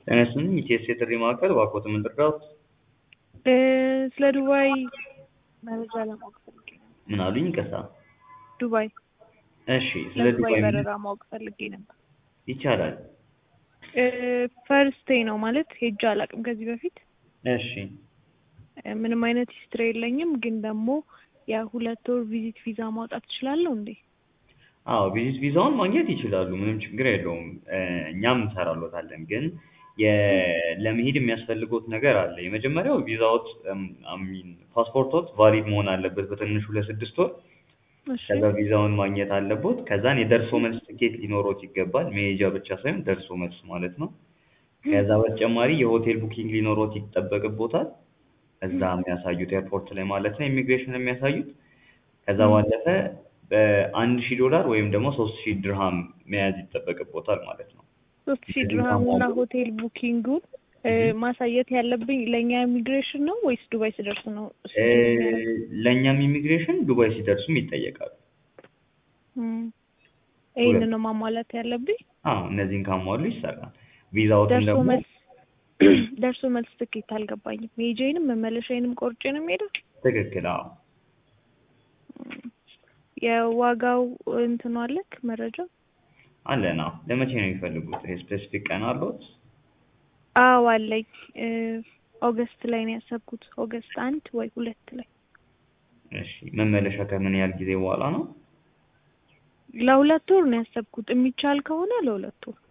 ጤና ይስጥልኝ ኢቲኤስ የጥሪ ማዕከል እባክዎት ምን ልርዳዎት? እ ስለ ዱባይ መረጃ ለማወቅ ፈልጌ ነበር። ምን አሉኝ? ይቅርታ። ዱባይ እሺ ስለ ለዱባይ ዱባይ ምን በረራ ማወቅ ፈልጌ ነበር። ይቻላል? እ ፈርስቴ ነው ማለት ሄጄ አላውቅም ከዚህ በፊት እሺ እ ምንም አይነት ሂስትሪ የለኝም፣ ግን ደግሞ የሁለት ወር ቪዚት ቪዛ ማውጣት እችላለሁ እንዴ? አዎ ቪዚት ቪዛውን ማግኘት ይችላሉ። ምንም ችግር የለውም። እ እኛም እንሰራሎታለን። ግን የ- ለመሄድ የሚያስፈልጎት ነገር አለ። የመጀመሪያው ቪዛዎት አሚን ፓስፖርቶት ቫሊድ መሆን አለበት በትንሹ ለስድስት ወር። እሺ ከዛ ቪዛውን ማግኘት አለቦት። ከዛን የደርሶ መልስ ትኬት ሊኖሮት ይገባል። መሄጃ ብቻ ሳይሆን ደርሶ መልስ ማለት ነው። ከዛ በተጨማሪ የሆቴል ቡኪንግ ሊኖሮት ይጠበቅቦታል። እዛ የሚያሳዩት ኤርፖርት ላይ ማለት ነው ኢሚግሬሽን የሚያሳዩት። ከዛ ባለፈ በአንድ ሺህ ዶላር ወይም ደግሞ ሶስት ሺህ ድርሃም መያዝ ይጠበቅቦታል ማለት ነው። ሶስት ሺህ ድርሃሙና ሆቴል ቡኪንጉን እ ማሳየት ያለብኝ ለእኛ ኢሚግሬሽን ነው ወይስ ዱባይ ስደርስ ነው? እሱ እ የሚያደርገው? ለእኛም ኢሚግሬሽን ዱባይ ሲደርሱም ይጠየቃሉ። እም ይሄንን ነው ማሟላት ያለብኝ። አዎ እነዚህን ካሟሉ ይሰራል። ቪዛዎትን ደርሶ ደግሞ መልስ ደርሶ መልስ ትኬት አልገባኝም። መሄጃዬንም መመለሻዬንም ቆርጬ ነው የምሄደው? ትክክል። አዎ እም የዋጋው እንትኑ አለክ መረጃ? አለን። አዎ ለመቼ ነው የሚፈልጉት? ስፔሲፊክ ቀን አለዎት? አዎ አለኝ። እ ኦገስት ላይ ነው ያሰብኩት። ኦገስት አንድ ወይ ሁለት ላይ እሺ መመለሻ ከምን ያህል ጊዜ በኋላ ነው? ለሁለት ወር ነው ያሰብኩት። የሚቻል ከሆነ ለሁለት ወር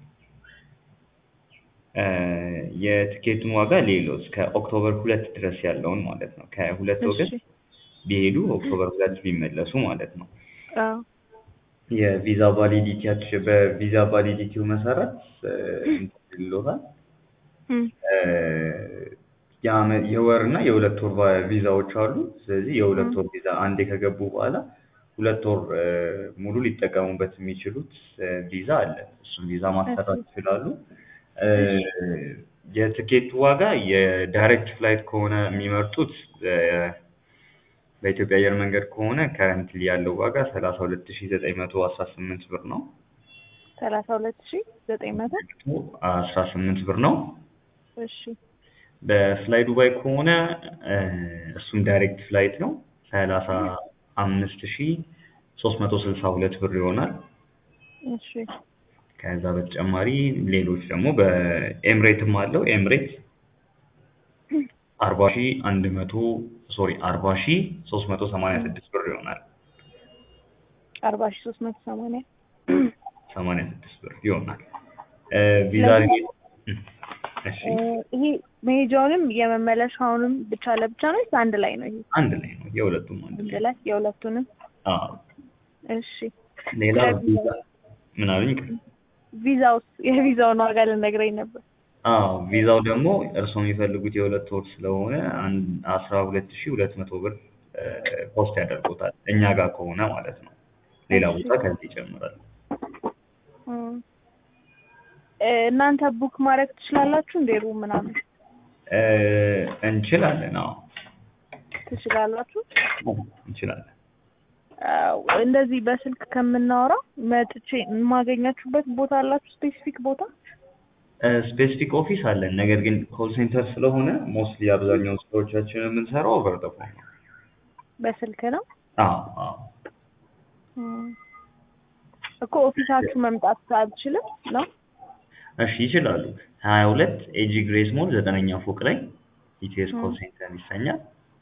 እ የትኬቱን ዋጋ ሌሎት ከኦክቶበር ሁለት ድረስ ያለውን ማለት ነው። ከሁለት እሺ ኦገስት ቢሄዱ ኦክቶበር ሁለት ቢመለሱ ማለት ነው። አዎ የቪዛ ቫሊዲቲያቸው በቪዛ ቫሊዲቲው መሰረት እ እንትን ይልዎታል እም እ የአመ- የወር እና የሁለት ወር ቫ- ቪዛዎች አሉ። ስለዚህ የሁለት እም ወር ቪዛ አንዴ ከገቡ በኋላ ሁለት ወር እ ሙሉ ሊጠቀሙበት የሚችሉት እ ቪዛ አለ። እሱን ቪዛ ማሰራት እሺ ይችላሉ። እ እሺ የትኬቱ ዋጋ የዳይሬክት ፍላይት ከሆነ የሚመርጡት እ በኢትዮጵያ አየር መንገድ ከሆነ ከረንትሊ ያለው ዋጋ ሰላሳ ሁለት ሺህ ዘጠኝ መቶ አስራ ስምንት ብር ነው። ሰላሳ ሁለት ሺህ ዘጠኝ መቶ አስራ ስምንት ብር ነው። እሺ በፍላይ ዱባይ ከሆነ እ እሱም ዳይሬክት ፍላይት ነው። ሰላሳ አምስት ሺህ ሶስት መቶ ስልሳ ሁለት ብር ይሆናል። እሺ ከዛ በተጨማሪ ሌሎች ደግሞ በኤምሬትም አለው። ኤምሬት አርባ ሺህ አንድ መቶ ሶሪ አርባ ሺህ ሶስት መቶ ሰማንያ ስድስት ብር ይሆናል። አርባ ሺህ ሶስት መቶ ሰማንያ ሰማንያ ስድስት ብር ይሆናል። እ ቪዛ ለምን እም እሺ እ ይሄ መሄጃውንም የመመለሻውንም ብቻ ለብቻ ነው ወይስ አንድ ላይ ነው? ይሄ አንድ ላይ ነው። የሁለቱም አንድ አንድ ላይ ላይ የሁለቱንም። አዎ። እሺ ሌላ ስለ ቪዛ ቪዛው ምን አሉኝ? ቪዛውስ የቪዛውን ዋጋ ልነግረኝ ነበር። አዎ ቪዛው ደግሞ እርስዎ የሚፈልጉት የሁለት ወር ስለሆነ አንድ አስራ ሁለት ሺህ ሁለት መቶ ብር እ ኮስት ያደርጉታል እኛ ጋር ከሆነ ማለት ነው። ሌላ እሺ ቦታ ከዚህ ይጨምራል። እም እ እናንተ ቡክ ማድረግ ትችላላችሁ እንዴ? ሩም ምናምን እ እንችላለን። አዎ ትችላላችሁ? አዎ እንችላለን። አዎ እንደዚህ በስልክ ከምናወራ መጥቼ የማገኛችሁበት ቦታ አላችሁ? ስፔሲፊክ ቦታ? እ ስፔሲፊክ ኦፊስ አለን። ነገር ግን ኮል ሴንተር ስለሆነ ሞስትሊ አብዛኛውን ስራዎቻችንን የምንሰራው ኦቨር ዘ ፎን ነው። በስልክ ነው? አዎ አዎ እም እኮ ኦፊሳችሁ መምጣት አልችልም ነው? እሺ ይችላሉ። ሀያ ሁለት ኤጂ ግሬስ ሞል ዘጠነኛ ፎቅ ላይ ኢቲኤስ ኮል እም ሴንተር ይሰኛል።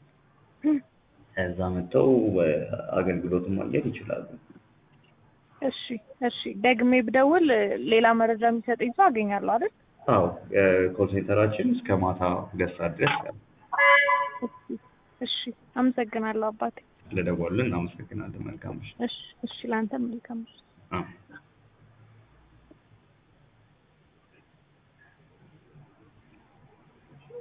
ከዛ መጥተው እ አገልግሎቱን ማግኘት ይችላሉ። እሺ እሺ ደግሜ ብደውል እ ሌላ መረጃ የሚሰጠኝ ሰው አገኛለሁ አይደል? አዎ ኮል ሴንተራችን እስከ ማታ ሁለት ሰዓት ድረስ ይሰራል። እሺ እሺ አመሰግናለሁ አባቴ። ስለደወሉልን እናመሰግናለን። መልካም ምሽት። እሺ እሺ ላንተም መልካም ምሽት። አዎ